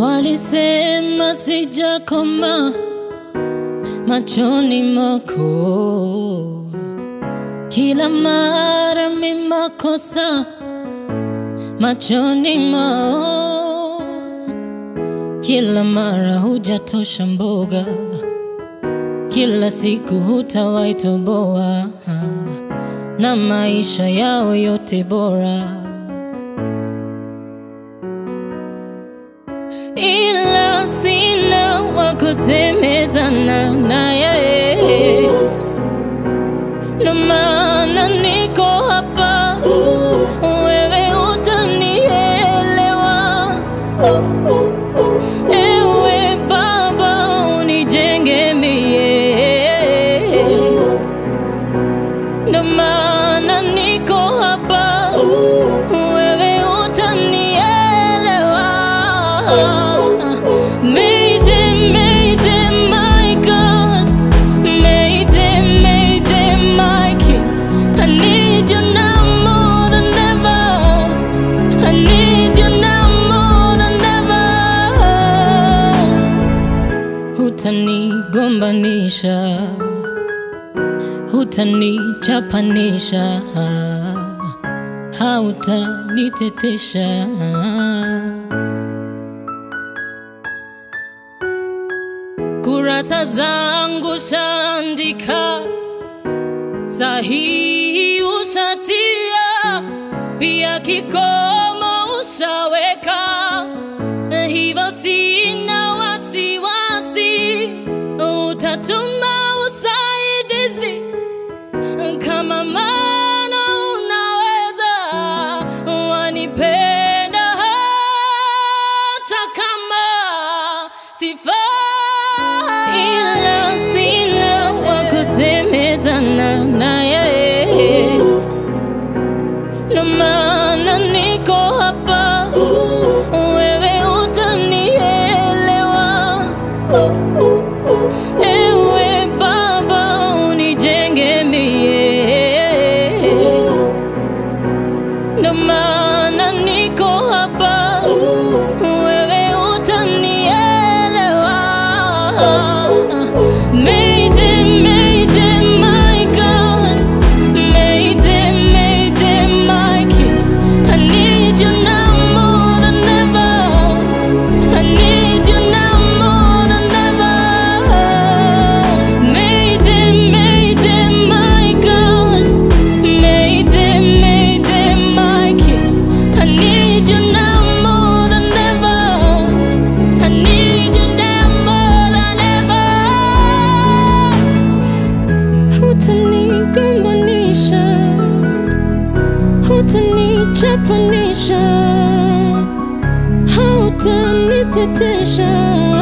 Walisema sijakoma machoni mwako, kila mara mi makosa machoni mwao, kila mara hujatosha mboga, kila siku hutawaitoboa na maisha yao yote bora ila sina wakusemezana naye, ndo maana niko hapa, wewe utanielewa. Ewe Baba unijenge mie, ndo maana niko hapa, wewe utanielewa. Mayday, mayday, my God. Mayday, mayday, my King. I need you now more than ever. I need you now more than ever. Hutanigombanisha, hutanichapanisha, hautanitetesha. Kurasa zangu shandika, sahihi ushatia, pia kikomo ushaweka, hivyo sina wasiwasi, utatuma usaidizi kama mana unaweza, wanipenda hata kama sifai, ila sina wakusemezana naye, ndo maana niko hapa, wewe utanielewa. Ewe Baba unijenge mie, ndo maana niko hapa, wewe utanielewa. Mayday, mayday, my God. Mayday, mayday, my King. I need you now more than ever. I need you now more than ever. Mayday, mayday, my God. Mayday, mayday, my King. I need you now more than ever. I need you now more than ever. Hutanigombanisha, hutanichapanisha, hautanitetesha.